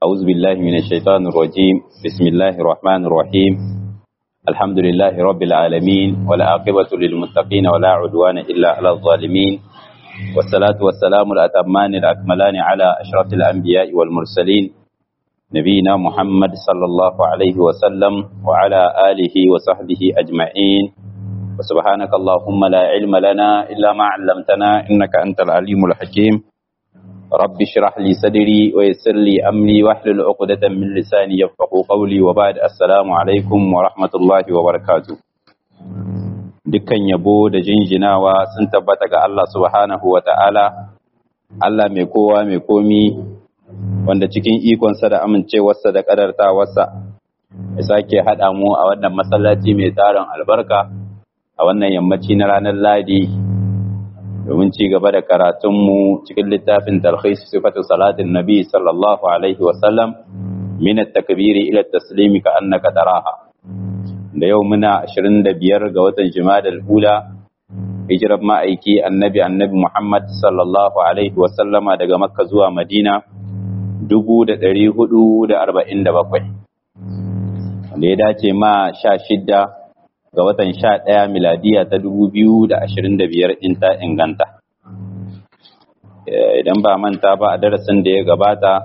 أعوذ بالله من الشيطان الرجيم بسم الله الرحمن الرحيم الحمد لله رب العالمين ولا عاقبة للمتقين ولا عدوان إلا على الظالمين والصلاة والسلام الأتمان الأكملان على أشرف الأنبياء والمرسلين نبينا محمد صلى الله عليه وسلم وعلى آله وصحبه أجمعين وسبحانك اللهم لا علم لنا إلا ما علمتنا إنك أنت العليم الحكيم رب اشرح لي صدري ويسر لي أمري واحلل عقدة من لساني يفقه قولي وبعد السلام عليكم ورحمة الله وبركاته dukkan yabo da jinjinawa sun tabbata ga Allah subhanahu wa ta'ala, Allah mai kowa mai komi wanda cikin ikonsa da amincewarsa da ƙadartawarsa ya sake haɗa mu a wannan masallaci mai tarin albarka a wannan yammaci na ranar Ladi domin ci gaba da karatunmu cikin littafin talhis sifatu salatin nabi sallallahu alaihi wasallam min at-takbiri ila at-taslimi ka annaka taraha da yau muna 25 ga watan Jumadal Ula hijirar ma'aiki annabi annabi Muhammad sallallahu alaihi wasallama daga Makka zuwa Madina 1447 wanda ya dace ma 16 ga watan 11 miladiya ta 2025 in ta inganta idan ba manta ba a darasin da ya gabata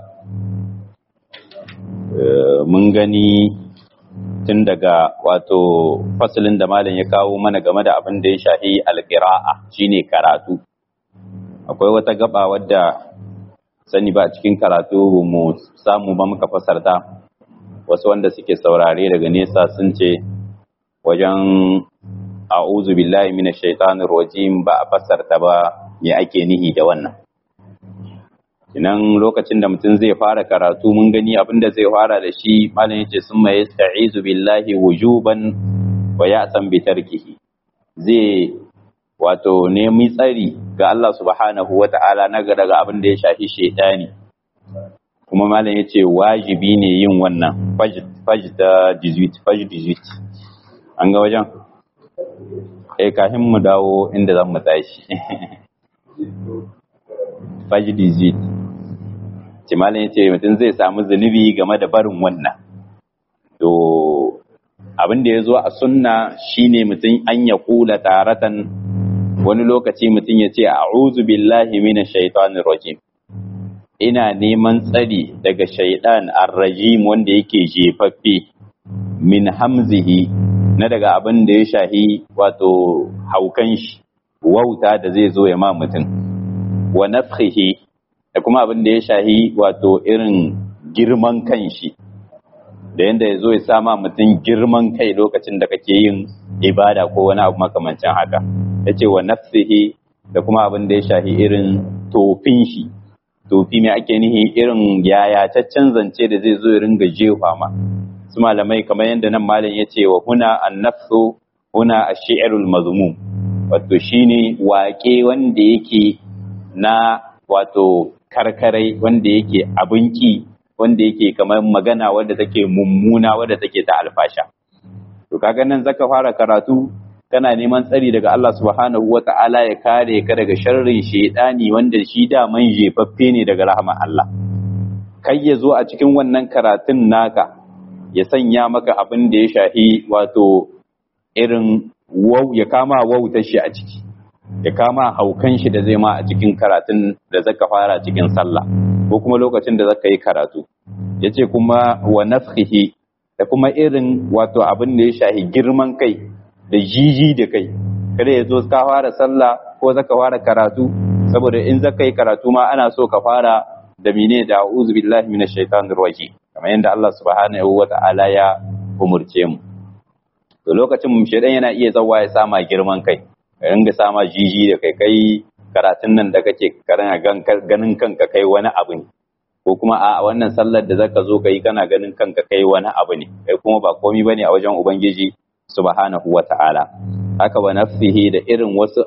mun gani tun daga wato fasalin da malam ya kawo mana game da abin da ya shahi alƙira'a shine karatu akwai wata gaba wadda sani ba cikin karatu mu samu ba muka fasarta wasu wanda suke saurare daga nesa sun ce wajen a'udhu billahi minash shaitanir rajim ba a fasarta ba me ake nihi da wannan Inan lokacin da mutum zai fara karatu mun gani abinda zai fara da shi malam yace sun mai yasta'izu billahi wujuban wa ya'san bi tarkihi zai wato nemi tsari ga Allah subhanahu wata'ala na daga abin da ya shafi shaytani kuma malam yace wajibi ne yin wannan faj da 18 faj 18 an ga wajen eh kafin mu dawo inda zan mu tashi faj 18 kimanin ya ce mutum zai samu zunubi game da barin wannan to abin da ya zo a sunna shine mutum an ya kula taratan wani lokaci mutum ya ce a'udhu billahi minash shaitanir rajim ina neman tsari daga shaidan ar-rajim wanda yake jefaffe min hamzihi na daga abin da ya shahi wato haukan shi wauta da zai zo ya ma mutum wa nafhihi da kuma abin da ya shahi wato irin girman kan shi da yadda ya zo ya sama mutum girman kai lokacin da kake yin ibada ko wani abu makamancin haka ya ce wa nafsihi da kuma abin da ya shahi irin tofin shi tofi mai ake nihi irin yayataccen zance da zai zo ya ringa jefa ma su malamai kamar yadda nan malam ya ce wa huna an nafsu huna a shi'arul mazmum wato shine waƙe wanda yake na wato karkarai wanda yake abinki wanda yake kamar magana wadda take mummuna wadda take ta alfasha to kaga nan zaka fara karatu kana neman tsari daga Allah subhanahu wata'ala ya kare ka daga sharrin shedani wanda shi da man jefaffe ne daga rahman Allah kai ya zo a cikin wannan karatun naka ya sanya maka abin da ya shahi wato irin wau ya kama wautar shi a ciki ya kama haukan shi da zai ma a cikin karatun da zaka fara cikin sallah ko kuma lokacin da zaka yi karatu yace kuma wa nafhihi da kuma irin wato abin da ya shahi girman kai da jiji da kai kada ya zo ka fara sallah ko zaka fara karatu saboda in zaka yi karatu ma ana so ka fara da mine da a'udhu billahi minash shaitanir rajim kamar yadda Allah subhanahu wata'ala ya umurce mu to lokacin mu shedan yana iya zawa ya sama girman kai ka ringa sama jiji da kai kai karatun nan da kake karana ganin kanka kai wani abu ne ko kuma a wannan sallar da zaka zo kai kana ganin kanka kai wani abu ne kai kuma ba komai bane a wajen ubangiji subhanahu wata'ala haka wa nafsihi da irin wasu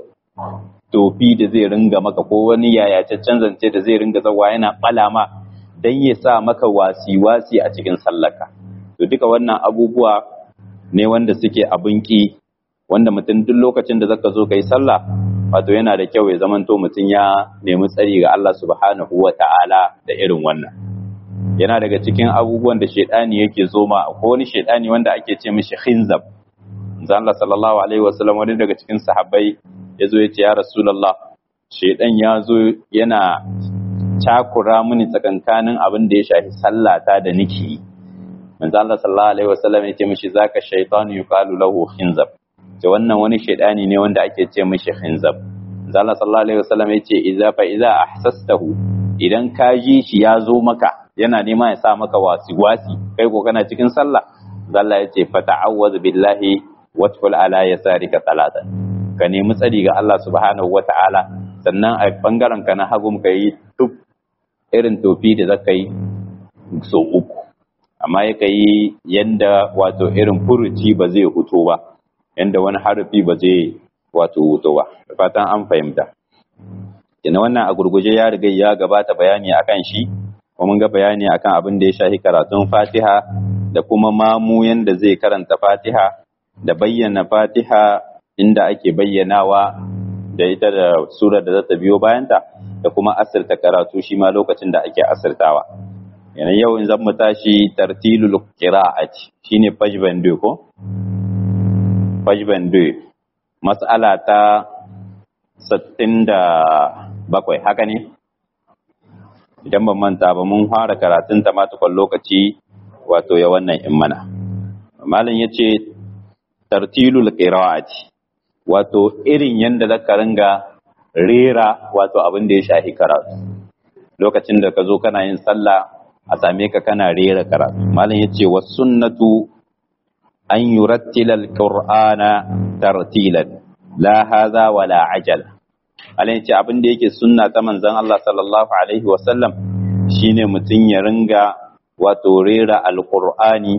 tofi da zai ringa maka ko wani yayacaccen zance da zai ringa zawa yana balama dan ya sa maka wasi-wasi a cikin sallarka to duka wannan abubuwa ne wanda suke abin ki wanda mutum duk lokacin da zaka zo kai sallah wato yana da kyau ya zamanto mutum ya nemi tsari ga Allah subhanahu wa ta'ala da irin wannan yana daga cikin abubuwan da shaidani yake zoma ko wani shaidani wanda ake ce mishi khinzab manzo Allah sallallahu alaihi wasallam wani daga cikin sahabbai yazo ya ce ya rasulullah shaidan ya zo yana cakura mini tsakankanin abin da ya shafi sallata da niki manzo Allah sallallahu alaihi wasallam ya ce mishi zaka shaytan yuqalu lahu khinzab ce wannan wani shaidani ne wanda ake ce mishi khinzab manzo Allah sallallahu alaihi wasallam ya ce idza fa idza ahsastahu idan ka ji shi ya zo maka yana nema ya sa maka wasi wasi kai ko kana cikin sallah Allah ya ce fata'awwaz billahi watful ala yasarika talatan ka nemi tsari ga Allah subhanahu wata'ala sannan a bangaren ka na hagum ka yi duk irin tofi da zaka yi so uku amma ya yi yanda wato irin furuci ba zai huto ba yanda wani harafi ba zai wato huto ba da fatan an fahimta ina wannan a gurguje ya riga ya gabata bayani akan shi kuma mun ga bayani akan abin da ya shafi karatun Fatiha da kuma mamu yanda zai karanta Fatiha da bayyana Fatiha inda ake bayyanawa da ita da sura da za ta biyo bayanta da kuma asirta karatu shi ma lokacin da ake asirtawa yanayi yau in zan mu tashi tartilul qira'ati shine page bandu ko page bandu mas'ala ta 67 haka ne idan ban manta ba mun fara karatun ta ma tukun lokaci wato ya wannan in mana malam yace tartilul qira'ati wato irin yanda zaka ringa rera wato abin da ya shafi karatu lokacin da ka zo kana yin sallah a same ka kana rera karatu malam yace was sunnatu an yurattila alqur'ana tartilan la hadha wala ajala malam yace abin da yake sunna ta manzon Allah sallallahu alaihi wa sallam shine mutun ya ringa wato rera alqur'ani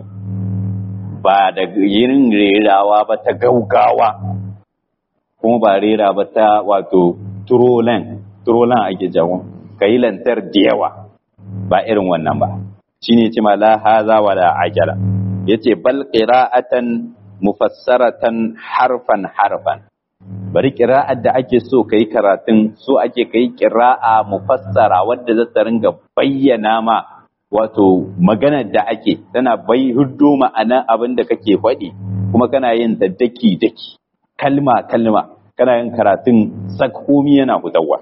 ba da yin rerawa ba ta gaugawa kuma ba rera ba ta wato turolan turolan ake jawo ka yi lantar da yawa ba irin wannan ba shine ce ma la haza wala ajala yace bal qira'atan mufassaratan harfan harfan bari qira'ar da ake so kai karatun so ake kai qira'a mufassara wadda za ta ringa bayyana ma wato maganar da ake tana bai huddo ma'ana abin da kake faɗi kuma kana yin ta daki daki kalma kalma kana yin karatun sakhomi yana hutawa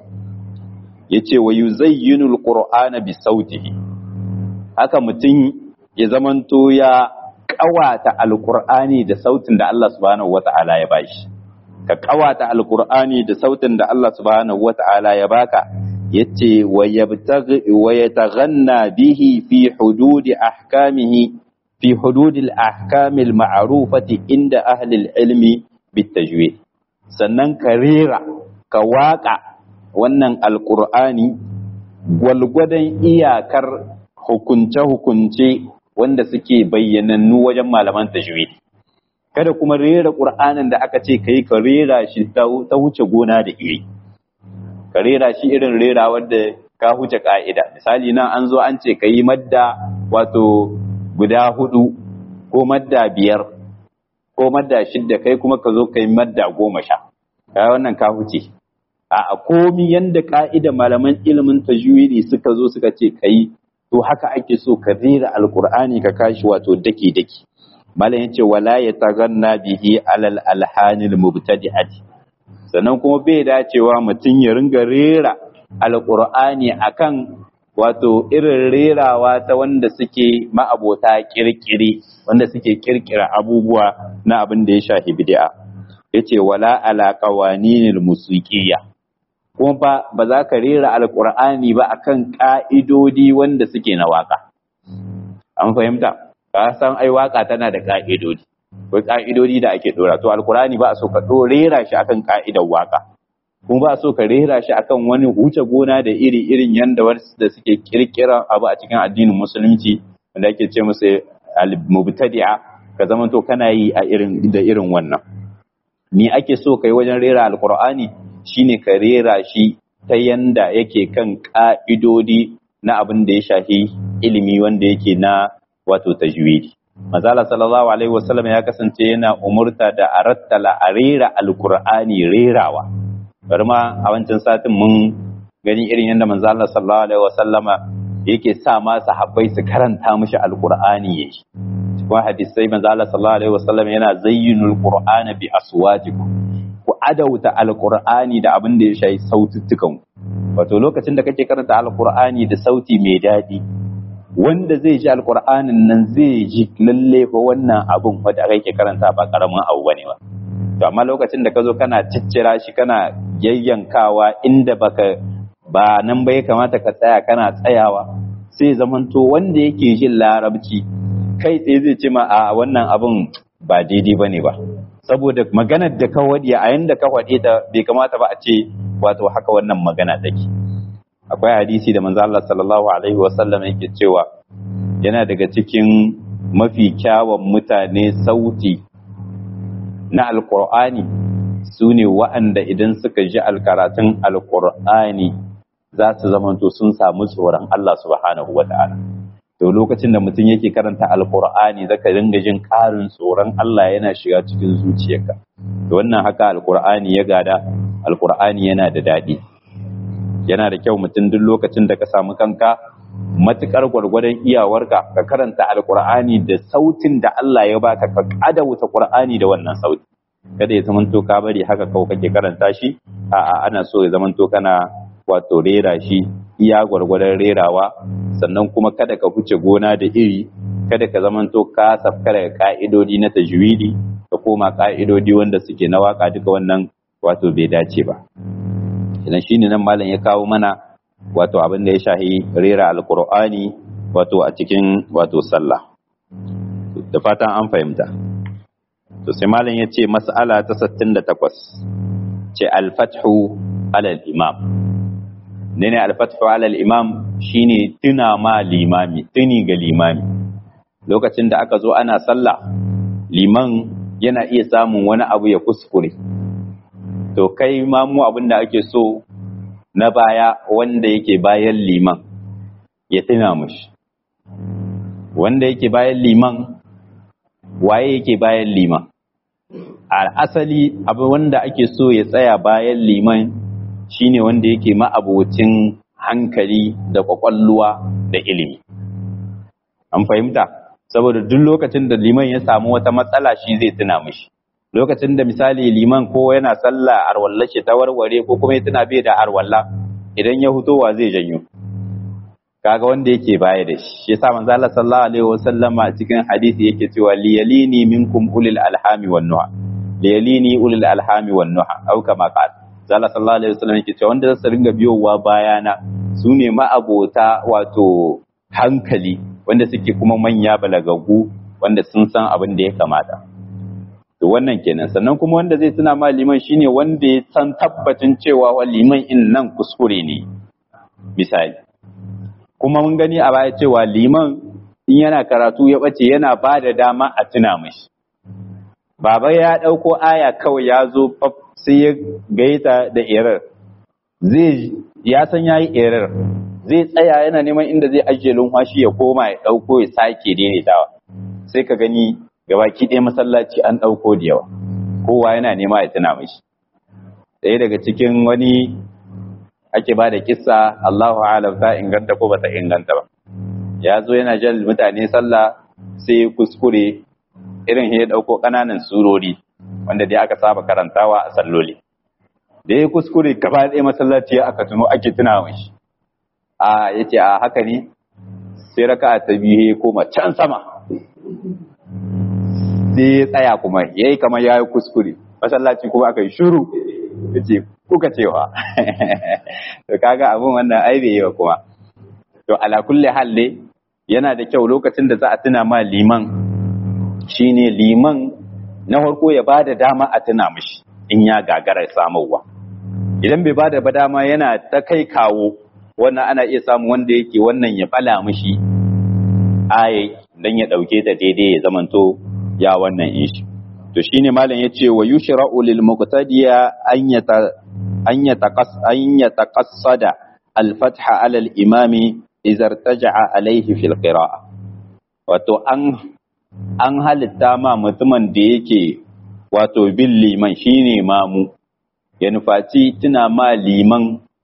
yace wa yuzayyinu alqur'ana bi sautihi haka mutum ya zamanto ya kawata alqur'ani da sautin da Allah subhanahu wata'ala ya bashi ka kawata alqur'ani da sautin da Allah subhanahu wata'ala ya baka yace wa yabtaghi wa yataghanna bihi fi hududi ahkamihi fi hududil ahkamil ma'rufati inda ahli ilmi bitajwid sannan ka rera ka waka wannan alqur'ani gwalgwadon iyakar hukunce-hukunce wanda suke bayyanannu wajen malaman tajwid kada kuma rera qur'anin da aka ce kai ka rera shi ta wuce gona da iri ka rera shi irin rera wanda ka huce ka'ida misali nan an zo an ce ka yi madda wato guda hudu ko madda biyar ko madda shidda kai kuma ka zo ka yi madda goma sha ka wannan ka huce a komi yanda ka'ida malaman ilimin tajwidi suka zo suka ce ka yi to haka ake so ka rera alkur'ani ka kashi wato daki daki malam yace wala yataganna bihi alal alhanil mubtadi'ati sannan kuma bai dacewa mutum ya ringa rera alƙur'ani akan wato irin rerawa ta wanda suke ma'abota kirkiri wanda suke kirkira abubuwa na abin da ya shafi bid'a yace wala ala qawaninil musiqiyya kuma ba ba za ka rera alƙur'ani ba akan ka'idodi wanda suke na waka an fahimta ka san ai waka tana da ka'idodi akwai ka'idodi da ake dora to alkurani ba a so ka rera shi akan ka'idar waka kuma ba a so ka rera shi akan wani huce gona da iri irin yanda wasu da suke kirkira abu a cikin addinin musulunci wanda ake ce musu al-mubtadi'a ka zama to kana yi a irin da irin wannan me ake so kai wajen rera alkur'ani shine ka rera shi ta yanda yake kan ka'idodi na abin da ya shafi ilimi wanda yake na wato tajwidi Mazala sallallahu Alaihi wasallam ya kasance yana umurta da a rattala a rera alkur'ani rerawa. Bari ma a wancan satin mun gani irin yadda manzala sallallahu Alaihi wasallama yake sa ma sahabbai su karanta mishi alqur'ani yake cikin hadisai manzo Allah sallallahu alaihi wasallam yana zayyinul qur'ana bi aswatikum ku adauta alqur'ani da abin da ya shayi saututtukan wato lokacin da kake karanta alqur'ani da sauti mai dadi wanda zai ji alqur'anin nan zai ji lalle fa wannan abun wanda kake karanta ba karamin abu bane ba to amma lokacin da ka zo kana ciccira shi kana yayyankawa inda baka ba nan ba ya kamata ka tsaya kana tsayawa sai zamanto wanda yake jin larabci kai tsaye zai ce ma a wannan abun ba daidai bane ba saboda maganar da ka wadi a yanda ka wade ta bai kamata ba a ce wato haka wannan magana take akwai hadisi da manzo Allah sallallahu alaihi wasallam yake cewa yana daga cikin mafi kyawun mutane sauti na alkur'ani su ne wa'anda idan suka ji alkaratun alkur'ani za su zamanto sun samu tsoron Allah subhanahu wa ta'ala to lokacin da mutum yake karanta alkur'ani zaka dinga jin ƙarin tsoron Allah yana shiga cikin zuciyarka to wannan haka alkur'ani ya gada alkur'ani yana da daɗi yana da kyau mutum duk lokacin da ka samu kanka matukar gwargwadon iyawarka ka karanta alkur'ani da sautin da Allah ya baka ka adawuta qur'ani da wannan sauti kada ya zamanto ka bari haka kawai kake karanta shi a'a ana so ya zamanto kana wato rera shi iya gwargwadon rerawa sannan kuma kada ka huce gona da iri kada ka zamanto ka safka daga ka'idodi na tajwidi ka koma ka'idodi wanda suke na waka duka wannan wato bai dace ba idan shine nan malam ya kawo mana wato abin da ya shahi rera alkur'ani wato a cikin wato sallah da fatan an fahimta to sai malam ya ce mas'ala ta 68 ce alfathu alal imam ne ne alfathu alal imam shine tuna ma limami tuni ga limami lokacin da aka zo ana sallah liman yana iya samun wani abu ya kuskure to kai ma mu abin da ake so na baya wanda yake bayan liman ya tuna mushi wanda yake bayan liman waye yake bayan liman a asali abu wanda ake so ya tsaya bayan liman shine wanda yake ma'abocin hankali da kwakwalluwa da ilimi an fahimta saboda duk lokacin da liman ya samu wata matsala shi zai tuna mishi lokacin da misali liman ko yana sallah arwalla ce ta warware ko kuma ya tuna bai da arwalla idan ya hutowa zai janyo kaga wanda yake baya da shi yasa manzo Allah sallallahu alaihi wasallam a cikin hadisi yake cewa liyalini minkum ulil alhami wan nuha liyalini ulil alhami wan nuha au kama qala Allah sallallahu alaihi wasallam yake cewa wanda zasu ringa biyowa bayana su ne ma'abota wato hankali wanda suke kuma manya balagagu wanda sun san abin da ya kamata to wannan kenan sannan kuma wanda zai tuna ma liman shine wanda ya san tabbacin cewa wa liman in nan kuskure ne misali kuma mun gani a baya cewa liman in yana karatu ya bace yana ba da dama a tuna mashi baba ya ɗauko aya kawai ya zo sai ya gaita da erar zai ya san yayi erar zai tsaya yana neman inda zai ajiye lumfashi ya koma ya ɗauko ya sake daidaitawa sai ka gani gabaki ɗaya masallaci an ɗauko da yawa kowa yana nema ya tuna mashi ɗaya daga cikin wani ake ba da kissa Allahu alam ta inganta ko bata inganta ba ya zo yana jan mutane sallah sai kuskure irin ya ɗauko ƙananan surori wanda dai aka saba karantawa a salloli da ya kuskure gaba ɗaya masallaci aka tuno ake tuna mashi a yace a haka ne sai raka'a ta biyu ya koma can sama sai ya tsaya kuma ya yi kamar ya yi kuskure masallaci kuma aka yi shuru ya ce kuka cewa to kaga abin wannan ai bai yi wa kuma to ala kulli halle yana da kyau lokacin da za a tuna ma liman shine liman na farko ya ba da dama a tuna mishi in ya gagara samarwa idan bai ba da ba dama yana ta kai kawo wannan ana iya samu wanda yake wannan ya bala mishi aye dan ya dauke ta daidai ya zamanto ya wannan ishi to shine malam yace wa yushra'u lil muqtadiya an yata an yataqas an yataqassada al fatha ala al imami idza irtaja'a alayhi fil qira'a wato an an halitta ma mutumin da yake wato bin liman shine mamu ya nufaci tuna ma liman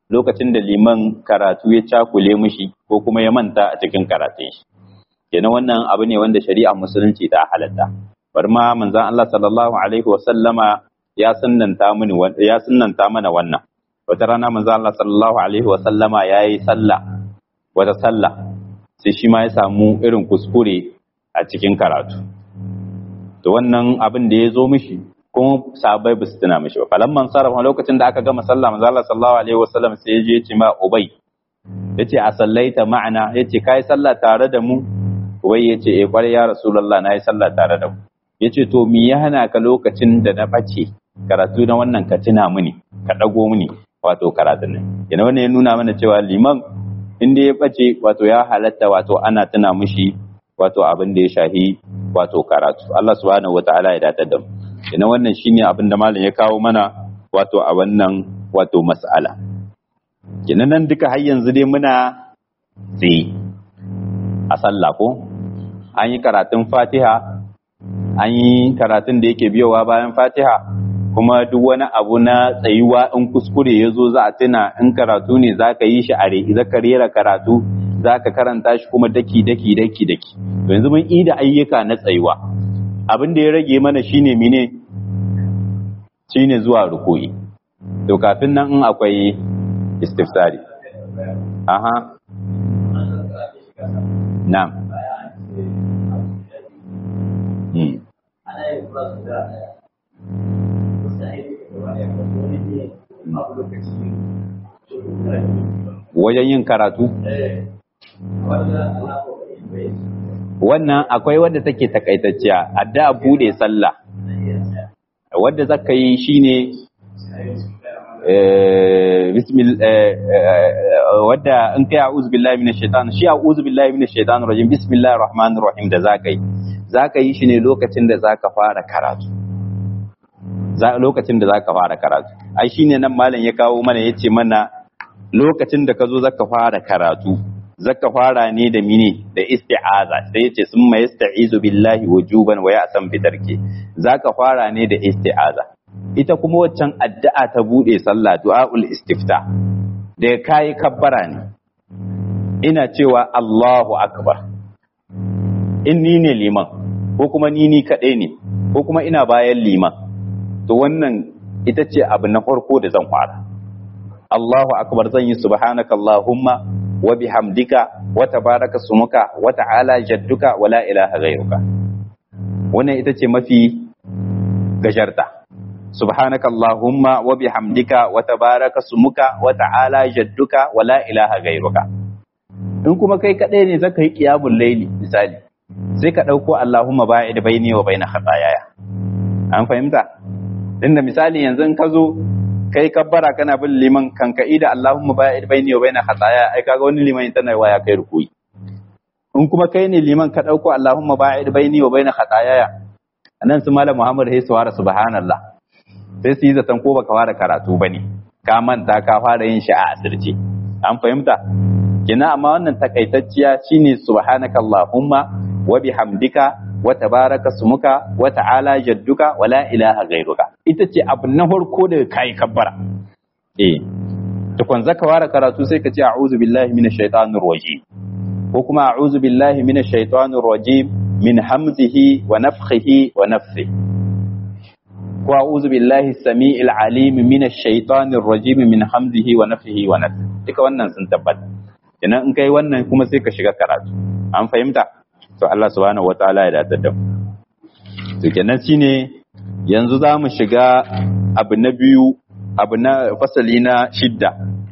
lokacin da liman karatu ya cakule mishi ko kuma ya manta a cikin karatun shi kenan wannan abu ne wanda shari'a musulunci ta halatta bari ma manzon Allah sallallahu alaihi wa sallama ya sunnanta mini ya sunnanta mana wannan wata rana manzon Allah sallallahu alaihi wa sallama yayi sallah wata sallah sai shi ma ya samu irin kuskure a cikin karatu to wannan abin da ya zo mishi kuma sahabbai ba su tuna mishi ba falamman sarrafa lokacin da aka gama sallah manzo Allah sallallahu alaihi wasallam sai ya je ya ce ma Ubay yace a sallaita ma'ana yace kai sallah tare da mu Ubay yace eh kwarai ya Rasulullah nayi sallah tare da mu yace to me ya hana ka lokacin da na bace karatu na wannan ka tuna mini ka dago mini wato karatun nan yana wannan ya nuna mana cewa liman inda ya bace wato ya halatta wato ana tuna mishi wato abin da ya shahi wato karatu Allah subhanahu wataala ya datar da mu ina wannan shine abin da malam ya kawo mana wato a wannan wato mas'ala kenan nan duka har yanzu dai muna tsaye a sallah ko an yi karatun fatiha an yi karatun da yake biyowa bayan fatiha kuma duk wani abu na tsayuwa in kuskure ya zo za a tuna in karatu ne za ka yi shi a za ka rera karatu za ka karanta shi kuma daki daki daki daki yanzu mun yi da ayyuka na tsayuwa abin da ya rage mana shine mine shine zuwa ruku'i to kafin nan in akwai istifsari aha na'am hmm. wajen yin karatu wannan akwai wadda take takaitacciya adda bude sallah wadda zaka yi shine bismil wadda in kai a'udhu billahi minash shaitan shi a'udhu billahi minash shaitan rajim bismillahir rahmanir rahim da zaka yi zaka yi shi ne lokacin da zaka fara karatu lokacin da zaka fara karatu ai shine nan malam ya kawo mana yace mana lokacin da ka zo zaka fara karatu zaka fara ne da mine da isti'aza sai yace sun ma yasta'izu billahi wujuban wa ya'san fitarke zaka fara ne da isti'aza ita kuma waccan addu'a ta bude sallah du'aul istifta da kai kabbara ne ina cewa Allahu akbar in ni ne liman ko kuma ni ni kadai ne ko kuma ina bayan liman to wannan ita ce abu na farko da zan fara Allahu akbar zan yi subhanaka Allahumma wa bihamdika wa tabaraka sumuka wa ta'ala jadduka wa la ilaha ghayruka wannan ita ce mafi gajarta subhanaka Allahumma wa bihamdika wa tabaraka sumuka wa ta'ala jadduka wa la ilaha ghayruka in kuma kai kadai ne zaka yi qiyamul layli misali sai ka dauko Allahumma ba'id baini wa baina khataayaya an fahimta inda misali yanzu in ka zo kai kabbara kana bin liman kan ka ida Allahumma ba'id baini wa baina khataaya ai kaga wani liman tana waya kai rukuyi in kuma kai ne liman ka dauko Allahumma ba'id baini wa baina khataaya anan su malam Muhammad sai su fara subhanallah sai su yi zaton ko baka fara karatu bane ka manta ka fara yin shi a asirce an fahimta kina amma wannan takaitacciya shine subhanaka Allahumma wa bihamdika wa tabaraka sumuka wa ta'ala jadduka wa la ilaha ghairuka ita ce abu na farko da kai kabbara eh tukun zaka fara karatu sai ka ce a'udhu billahi minash shaitanir rajim ko kuma a'udhu billahi minash shaitanir rajim min hamzihi wa nafthihi wa nafthihi ko a'udhu billahi samii'il alim minash shaitanir rajim min hamzihi wa nafthihi wa nafthihi duka wannan sun tabbata idan in kai wannan kuma sai ka shiga karatu an fahimta to Allah subhanahu wataala ya dace da mu to kenan shine yanzu za mu shiga abu na biyu abu na fasali na shidda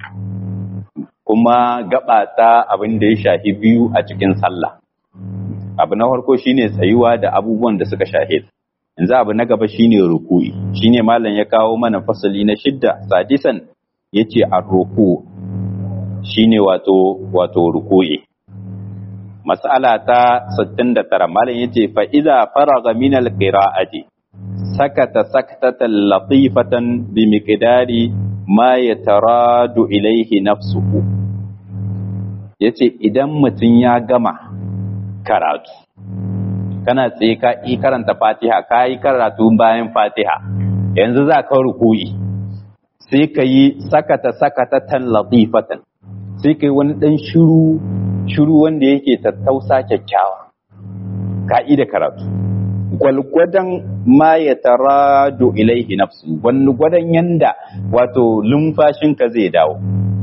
kuma gaba ta abin da ya shafi biyu a cikin sallah abu na farko shine tsayuwa da abubuwan da suka shahe yanzu abu na gaba shine ruku'i shine malam ya kawo mana fasali na shidda sadisan yace ar-ruku shine wato wato ruku'i mas'ala ta 69 malam yace fa idza faraga min al-qira'ati sakata saktatan latifatan bi miqdari ma yataradu ilayhi nafsuhu yace idan mutum ya gama karatu kana tsaye ka yi karanta fatiha ka yi karatu bayan fatiha yanzu za ka ruku'i sai ka yi sakata sakatatan latifatan sai ka yi wani ɗan shiru shiru wanda yake tattausa kyakkyawa ka'ida karatu gwalgwadon ma ya taradu ilaihi nafsu wani gwadon yanda wato lumfashinka zai dawo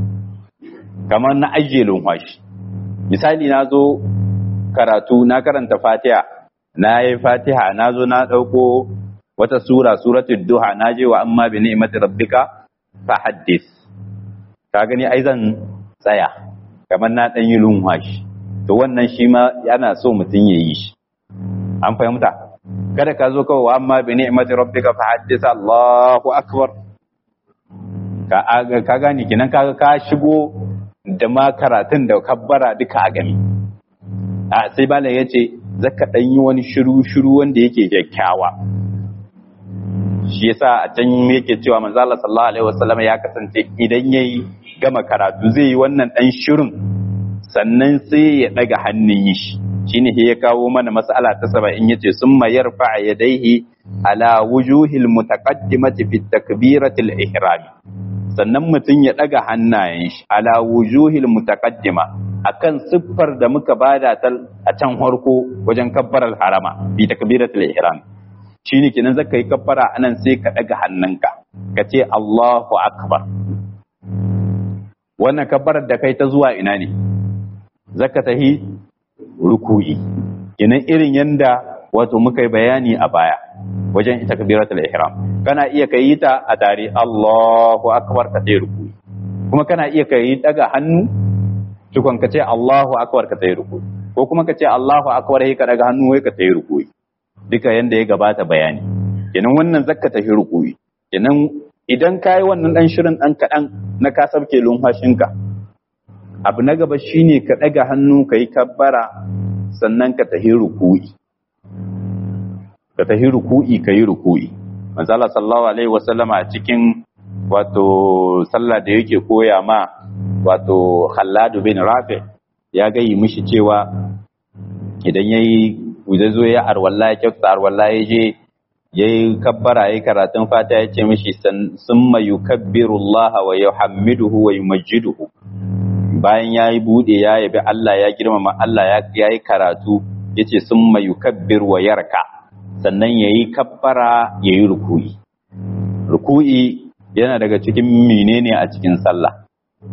kamar na ajiye lumfashi misali na zo karatu na karanta fatiha na yi fatiha na zo na ɗauko wata sura suratul duha na je wa amma bi ni'mati rabbika fa haddis ka gani ai zan tsaya kamar na ɗan yi lumfashi to wannan shi ma yana so mutum ya yi shi an fahimta kada ka zo kawai wa amma bi ni'mati rabbika fa haddis Allahu akbar ka ka gani kinan kaga ka shigo da ma karatun da kabbara duka a gami a sai bala ya ce zaka ɗan yi wani shiru-shiru wanda yake kyakkyawa shi yasa a can yake cewa manzala sallallahu alaihi wasallam ya kasance idan yayi gama karatu zai yi wannan ɗan shirin sannan sai ya ɗaga hannun yi shi shine ya kawo mana mas'ala ta saba'in yace summa yarfa yadayhi ala wujuhil mutaqaddimati fi takbiratil ihrami sannan mutum ya ɗaga hannayen shi ala wujuhil mutaqaddima akan siffar da muka bada ta a can farko wajen kabbarar harama bi takbiratul ihram shine kenan zaka yi kabbara anan sai ka ɗaga hannunka ka ce Allahu akbar wannan kabbarar da kai ta zuwa ina ne zaka tahi ruku'i kenan irin yanda wato muka yi bayani a baya wajen ita kabiratul ihram kana iya kai ta a tare Allahu akbar ka tayi ruku'i kuma kana iya kai daga hannu tukun ka ce Allahu akbar ka tayi ruku'i ko kuma ka ce Allahu akbar sai ka daga hannu wai ka tayi ruku'i duka yanda ya gabata bayani kenan wannan zakka tahi ruku'i kenan idan kai wannan dan shirin dan kadan na ka sabke lumfashinka abu na gaba shine ka daga hannu kai kabbara sannan ka tahi ruku'i ka tafi ruku'i ka yi ruku'i manzala sallallahu alaihi wasallama a cikin wato sallah da yake koya ma wato khalladu bin rafi ya gayi mishi cewa idan yayi idan zo ya arwalla ya kyauta arwalla ya je yayi kabbara yayi karatun fata ya ce mishi summa yukabbiru Allah wa yuhammiduhu wa yumajjiduhu bayan yayi bude ya yabi Allah ya girmama Allah ya yi karatu yace summa yukabbir wa yarka sannan ya yi kabbara ya yi ruku'i. Ruku'i yana daga cikin menene a cikin sallah.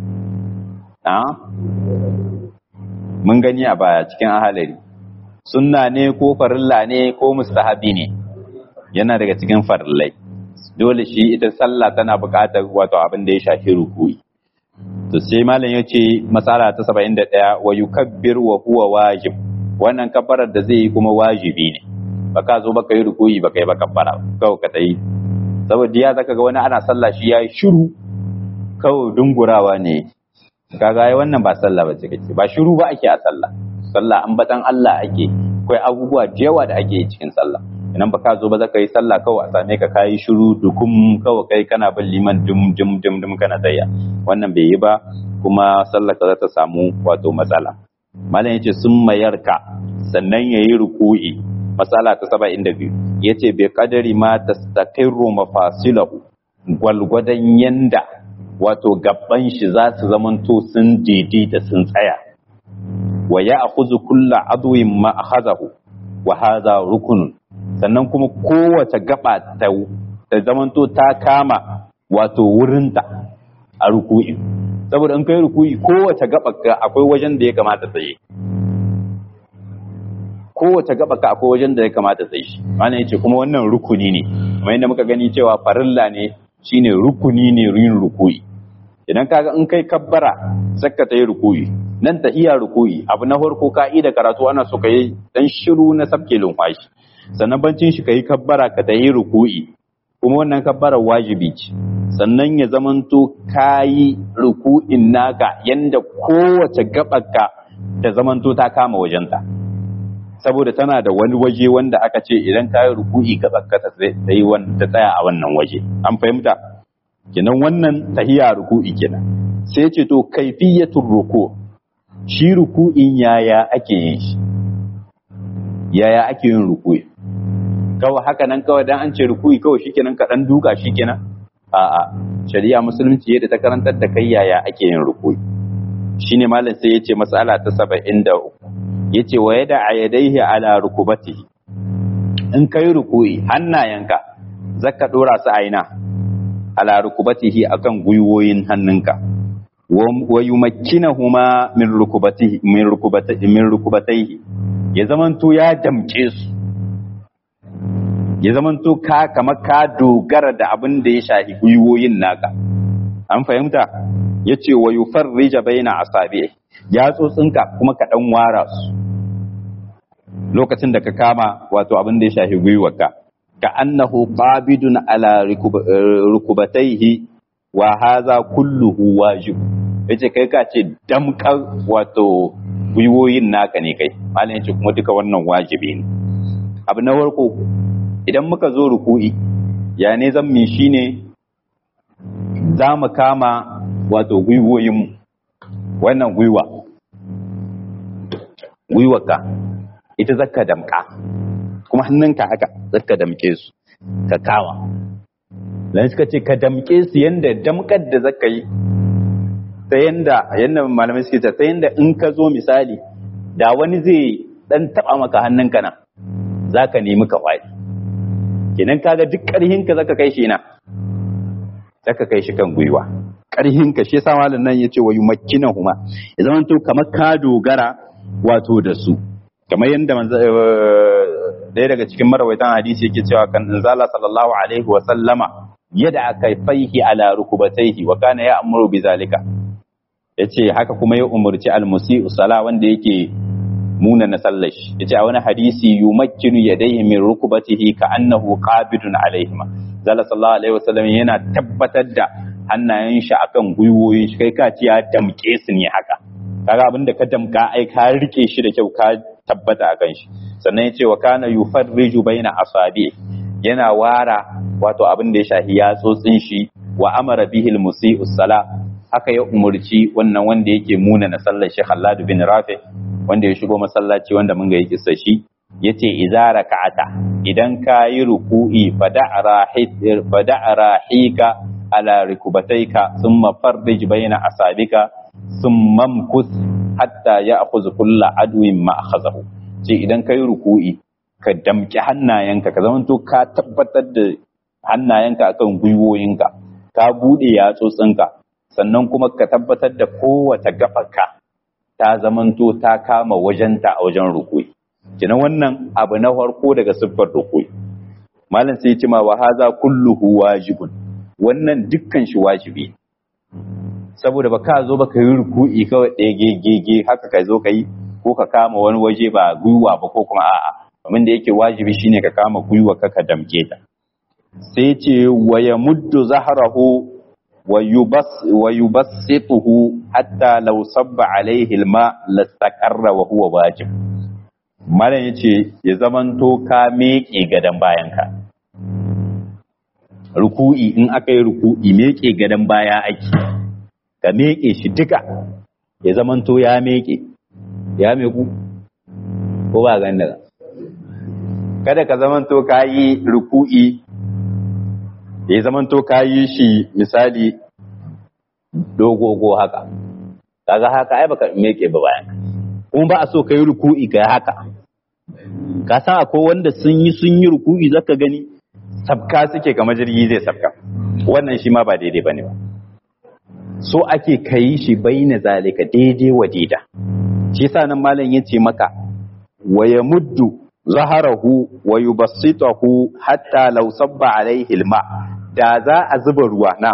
Mun gani a baya cikin ahalari. Sunna ne ko farilla ne ko mustahabi ne, yana daga cikin farillai. Dole shi ita sallah tana buƙatar wato abin da ya shafi ruku'i. To sai malam ya ce matsala ta saba'in da ɗaya wa yukabbir wa huwa wajib. Wannan kabbarar da zai yi kuma wajibi ne. baka zo baka yi rukuyi baka yi baka fara kawai ka tayi saboda ya zaka ga wani ana sallah shi yayi shiru kawai dungurawa ne kaga ai wannan ba sallah ba ce kake ba shiru ba ake a sallah sallah ambatan Allah ake akwai abubuwa da yawa da ake yi cikin sallah idan baka zo ba zaka yi sallah kawai a same ka kayi shiru dukum kawai kai kana bin liman dum dum dum dum kana tsaya wannan bai yi ba kuma sallah ka za ta samu wato matsala malam yace sun mayarka sannan yayi ruku'i matsala ta saba'in da biyu ya ce bai kadari ma ta stakirru mafasilahu gwalgwadon yanda wato gaban shi za su zamanto sun daidaita sun tsaya wa ya akhuzu kulla adwin ma akhazahu wa hadha rukunun sannan kuma kowace gaba ta ta zamanto ta kama wato wurinta a ruku'i saboda in kai ruku'i kowace gaba akwai wajen da ya kamata tsaye kowace gaba ka akwai wajen da ya kamata sai shi mana yace kuma wannan rukuni ne kamar yadda muka gani cewa farilla ne shine rukuni ne yin rukuyi idan kaga in kai kabbara zakka ta yi rukuyi nan ta iya rukuyi abu na farko ka'ida karatu ana so kai dan shiru na sabke lumfashi sannan bancin shi kai kabbara ka ta yi rukuyi kuma wannan kabbara wajibi ce sannan ya zamanto kayi ruku'in naka yanda kowace gabarka ta zamanto ta kama wajenta saboda tana da wani waje wanda aka ce idan ka yi ruku'i ka tsakata ta yi ta tsaya a wannan waje an fahimta kenan wannan tahiya ruku'i kenan sai ce to kaifiyatul ruku shi ruku'in yaya ake yin shi yaya ake yin ruku'i kawai haka nan kawai dan an ce ruku'i kawai shikenan ka dan duka shikenan a'a shari'a musulunci yadda ta karantar da kai yaya ake yin ruku'i shine malam sai yace mas'ala ta 73 yace wa yada ayadaihi ala rukubatihi in kai ruku'i hannayenka zaka dora su aina ala rukubatihi akan gwiwoyin hannunka wa yumakkinahuma min rukubatihi min rukubatihi min rukubataihi ya zamanto ya damke su ya zamanto ka kamar ka dogara da abin da ya shahi gwiwoyin naka an fahimta yace wa yufarrija baina asabi ya tsotsinka kuma ka dan wara su lokacin da ka kama wato abin da ya shahi gwiwarka ka annahu qabidun ala rukubataihi wa hadha kulluhu wajib yace kai ka ce damkar wato gwiwoyin naka ne kai malam yace kuma duka wannan wajibi ne abu na farko idan muka zo ruku'i ya ne zan mi shine za mu kama wato gwiwoyinmu wannan gwiwa gwiwarka ita zaka damka kuma hannunka haka zaka damke su ka kawa dan suka ce ka damke su yanda damkar da zaka yi ta yanda yanda malamai suke ta yanda in ka zo misali da wani zai dan taba maka hannunka nan zaka nemi ka kwari kenan kaga duk karhin ka zaka kai shi na zaka kai shi kan gwiwa karhin ka shi yasa malam nan yace wa yumakkinahuma ya zama to kamar ka dogara wato da su kamar yadda ɗaya daga cikin marawaitan hadisi yake cewa kan zala sallallahu alaihi wa sallama yadda aka faihi ala rukubataihi wa kana ya amuru bi zalika yace haka kuma ya umurci almusi sala wanda yake muna na sallar shi yace a wani hadisi yumakkinu yadayhi min rukubatihi ka annahu qabidun alaihima zala sallallahu alaihi wa sallam yana tabbatar da hannayen shi akan gwiwoyin shi kai ka ci ya damke su ne haka kaga abin da ka damka ai ka rike shi da kyau ka tabbata a kan shi sannan ya ce wa kana yufarriju baina asabi yana wara wato abin da ya shahi yatsotsin shi wa amara bihil musi'u sala haka ya umurci wannan wanda yake muna na sallar shi Khallad bin Rafi wanda ya shigo masallaci wanda mun ga yi kissa shi yace idza raka'ata idan ka yi ruku'i fada'a rahika ala rikubataika thumma farrij baina asabika thumma mkus hatta ya'khudh kullu adwin ma akhazahu ce idan ka yi ruku'i ka damƙi hannayenka ka zamanto ka tabbatar da hannayenka akan gwiwoyinka ka buɗe yatsotsinka sannan kuma ka tabbatar da kowace gafarka ta zamanto ta kama wajenta a wajen ruku'i kina wannan abu na farko daga siffar ruku'i malam sai ce ma wa haza kulluhu wajibun wannan dukkan shi wajibi saboda ba ka zo ba ka yi ruku'i kawai ɗaya gege haka ka zo ka yi ko ka kama wani waje ba gwiwa ba ko kuma a'a abin da yake wajibi shine ka kama gwiwa ka ka damke ta sai ce wa yamuddu zahrahu wa yubassituhu hatta law sabba alaihi alma lastaqarra wa huwa wajib malam yace ya zamanto ka meke gadan bayanka ruku'i in aka yi ruku'i meke gadan baya ake ka meke shi duka ya zamanto ya meke ya meku ko ba gan daga kada ka zamanto ka yi ruku'i ya zamanto ka yi shi misali dogogo haka kaga haka ai baka meke ba bayan kuma ba a so ka yi ruku'i ka haka ka san akwai wanda sun yi sun yi ruku'i zaka gani sabka suke kamar jirgi zai sabka wannan shi ma ba daidai bane ba so ake kai shi baina zalika daidai wa daida shi yasa nan malam yace maka wa yamuddu zaharahu wa yubassitahu hatta law sabba alaihi alma da za a zuba ruwa na'am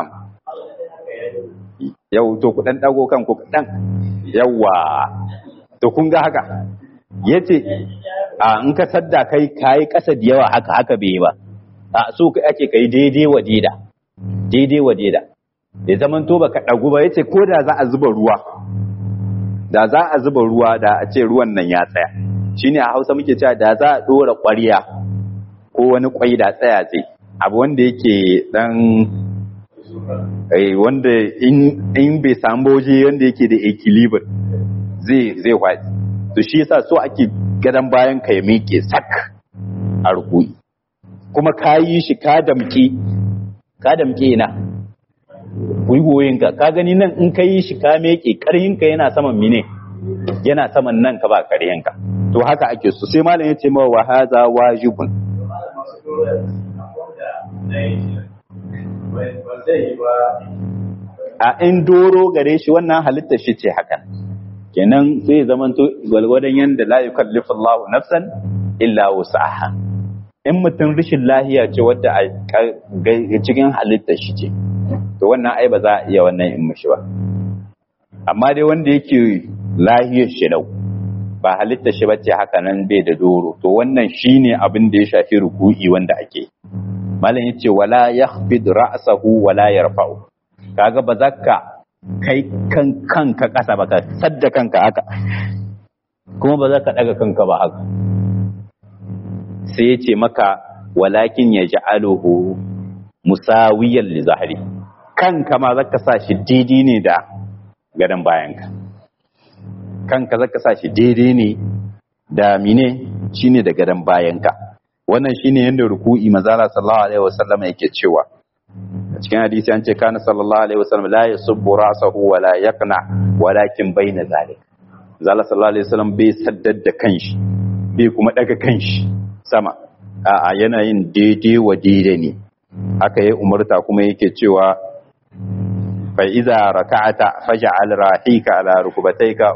yau to ku dan dago kanku kadan yawa to kun ga haka yace a in ka sadda kai kai kasa da yawa haka haka bai ba a so kai ake kai daidai wa daida daidai wa daida ya zaman to baka dagu ba yace ko da za a zuba ruwa da za a zuba ruwa da a ce ruwan nan ya tsaya shine a Hausa muke cewa da za a dora ƙwarya ko wani kwai da tsaya zai abu wanda yake dan wanda in bai samu waje wanda yake da equilibrium zai zai kwaɗi to shi yasa so ake gadan bayan ka ya miƙe sak a rukui kuma ka yi shi ka damke ka damke na gwiwoyinka ka gani nan in ka yi shi ka meke ƙarhinka yana saman mine yana saman nan ka ba ƙarhinka to haka ake so sai malam ya ce mawa wa haza wajibun a in doro gare shi wannan halittar shi ce hakan kenan sai zamanto gwalgwadon yanda la yukallifu Allahu nafsan illa wus'aha in mutum rashin lahiya ce wadda a cikin halittar shi ce to wannan ai ba za a iya wannan in mishi ba amma dai wanda yake lahiyar shi dau ba halittar shi bace haka nan bai da doro to wannan shine abin da ya shafi ruku'i wanda ake malam yace wala yakhfid ra'sahu wala yarfa'u kaga ba za ka kai kan kanka kasa ba ka sadda kanka haka kuma ba za ka daga kanka ba haka sai yace maka walakin yaj'aluhu musawiyan li zahri kanka ma za ka sa shi daidai ne da gadon bayanka kanka za ka sa shi daidai ne da mine shine da gadon bayanka wannan shine yadda ruku'i mazala sallallahu alaihi wasallam yake cewa a cikin hadisi an ce kana sallallahu alaihi wasallam la yasubbu ra'sahu wa la yaqna walakin baina zalik zalla sallallahu alaihi wasallam bai saddar da kanshi bai kuma daga kanshi sama a yana yin daidai wa daidai ne haka ya umarta kuma yake cewa fa iza raka'ata faj'al rahika ala rukbatayka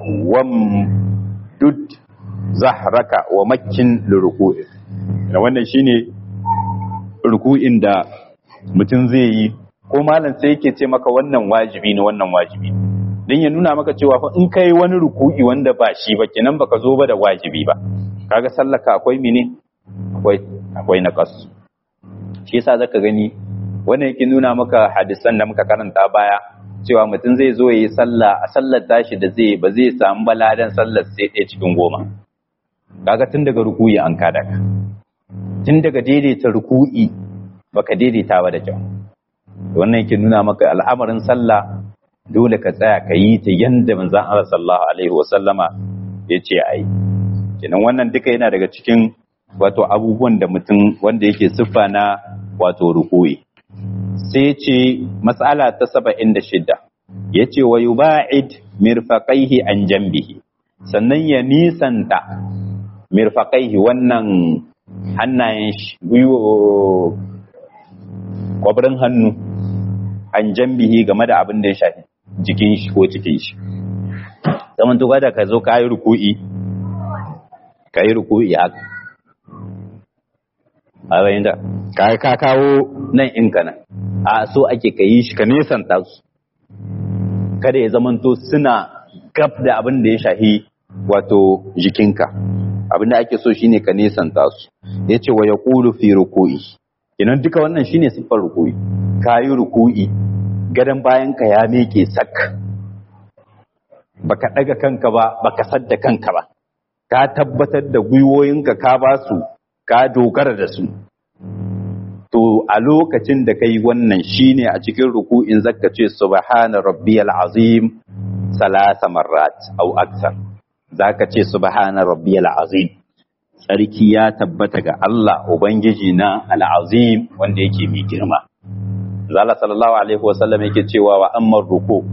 wamdud zahraka wa makkin liruku'i wannan shine ruku'in da mutum zai yi ko malam sai yake ce maka wannan wajibi ne wannan wajibi dan ya nuna maka cewa fa in kai wani ruku'i wanda ba shi ba kenan baka zo ba da wajibi ba kaga sallaka akwai mene akwai akwai naqas shi yasa zaka gani wannan yake nuna maka hadisan da muka karanta baya cewa mutum zai zo yi sallah a sallar tashi da zai ba zai samu baladan sallar sai ɗaya cikin goma kaga tun daga ruku'i an kada ka tun daga daidaita ruku'i baka daidaita ba da kyau wannan yake nuna maka al'amarin sallah dole ka tsaya ka yi ta yanda manzon Allah sallallahu alaihi wa sallama yace ai kenan wannan duka yana daga cikin wato abubuwan da mutum wanda yake siffa na wato ruku'i sai ce matsala ta saba'in da shida ya ce wa yuba'id mirfaƙaihi an jambihi sannan ya nisanta mirfaƙaihi wannan hannayen shi gwiwo kwabirin hannu an jambihi game da abin da ya shafi jikin shi ko cikin shi zaman tuka da ka zo ka yi ruku'i ka yi ruku'i haka a bayan da ka kawo nan in ka nan a so ake ka yi shi ka nesanta su kada ya zamanto suna gab da abin da ya shahi wato jikinka abin da ake so shine ka nesanta su ya ce wa ya kulu fi ruku'i kenan duka wannan shine siffar ruku'i ka yi ruku'i gadon bayan ka ya meke sak baka daga kanka ba baka sadda kanka ba ka tabbatar da gwiwoyinka ka ba su ka dogara da su to a lokacin da kai wannan shine a cikin ruku'in zaka ce subhana rabbiyal azim salasa marrat au aksar zaka ce subhana rabbiyal azim sarki ya tabbata ga Allah ubangiji na al-azim wanda yake mai girma zalla sallallahu alaihi wasallam yake cewa wa ammar ruku